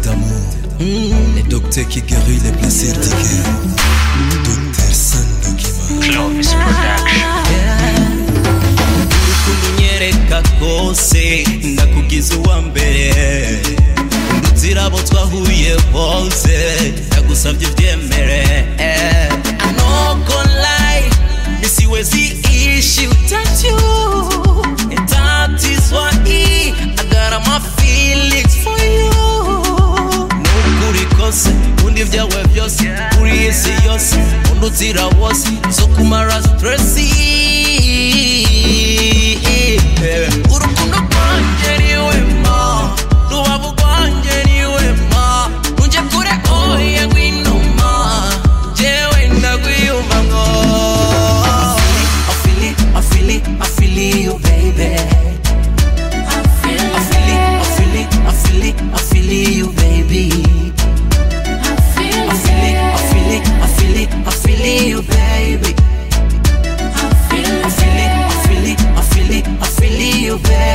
d'amour. Le docteur qui guérit les plaisirs du cœur. Docteur Sandokiva. Clovis Production. kunyereka kose ndakugize uwa mbere nzira abo twahuye bose ndagusabye byemere ntabwo layi bisi wezi ishi utatu that is why I got all my feelings for you n'ukuri kose undi ibyawe byose kuri iyi si yose undi uzira wose zo kumara stress urukundo rwanjye ni we ma rubavu rwanjye ni we ma ntunge kure oya ngwino ma jyewe ndagwiyumvamo I feel it, I feel it, I feel you baby I feel it, I feel it, I feel it, I feel you baby I feel it, I feel it, I feel it, I feel you baby I feel it, I feel it, I feel it, I feel you, baby.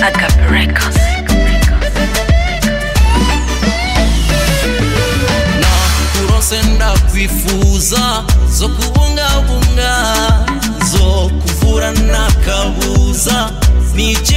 Adcap Records. nakurose ndakwifuza zo kubungabunga zo kuvura nakabuza nice